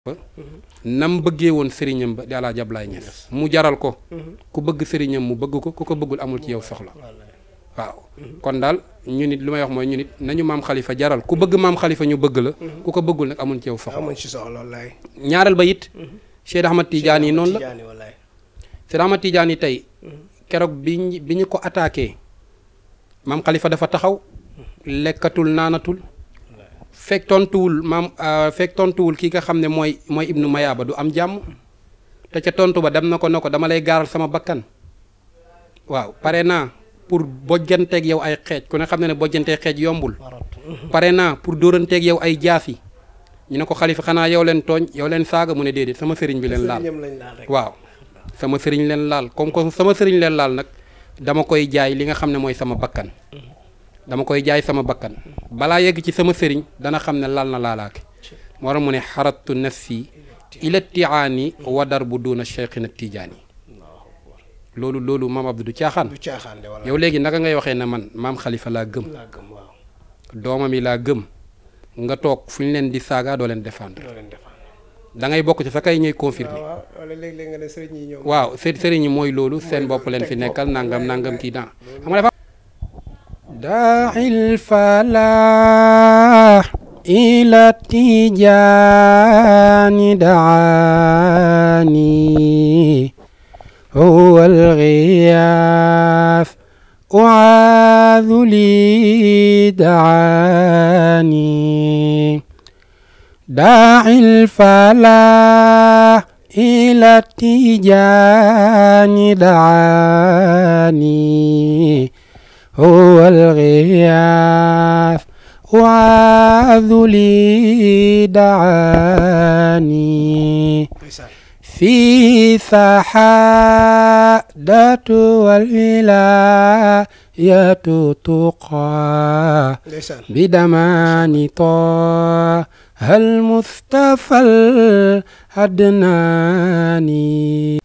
nam bëggee woon sëriñam ba di Alaaji Ablaay Ñas mu jaral ko ku bëgg sëriñam mu bëgg ko ku ko bëggul amul ci yow soxla waaw kon daal ñu nit lu may wax mooy ñu nit nañu maam xalifa jaral ku bëgg maam xalifa ñu bëgg la ku ko bëggul nag amul ci yow soxla amuñ ci soxla wallaay ñaareel ba it Cheikh Ahmad Tidiane yi noonu la Tijaani wallaay Cheikh Ahmad Tidiane yi tey keroog bi ñu bi ñu ko attaqué maam xalifa dafa taxaw lekkatul naanatul fekk tontuwul maam fekk tontuwul ki nga xam ne mooy mooy ibnu mayaaba du am jàmm te ca tontu ba dem na ko ne ko dama lay gaaral sama bakkan waaw pare naa pour bojjanteeg yow ay xeej ku ne xam ne ne bojjanteeg xeej yombul pare naa pour dóoranteeg yow ay jaasi ñu ne ko xalifa xanaa yow leen tooñ yow leen saaga mu ne déedéet sama sëriñ bi leen laal sëriñam lañ laal rek waaw sama sëriñ leen laal comme que sama sëriñ leen laal nag dama koy jaay li nga xam ne mooy sama bakkan dama koy jaay sama bakkan balaa yegg ci sama sëriñ dana xam ne laal na laalaake moo tax mu ne xaratu nafsi ila tiaani wa dar bu duuna cheikhina tijaani loolu loolu maam Abdou du caaxaan du caaxaan de wallaay yow léegi naka ngay waxee ne man maam xalifa laa gëm laa gëm waaw doomam yi laa gëm nga toog fu ñu leen di saaga doo leen défendre loo leen defal da ngay bokk ci sa kay ñuy confirmer waaw waaw wala léeg-léeg nga ne sëriñ yi ñoom waaw së sëriñ yi mooy loolu seen bopp leen fi nekkal nangam nangam kii daan xam nga dafa daa'il falaax ila tijaani daani huwa algiyaas uaadu li daani داعي الفلاح إلى التيجان دعاني هو الغياث وعاذ لي دعاني ndeysaan في سحادة والولاية تقى ndeysaan بدمان طه المصطفى العدناني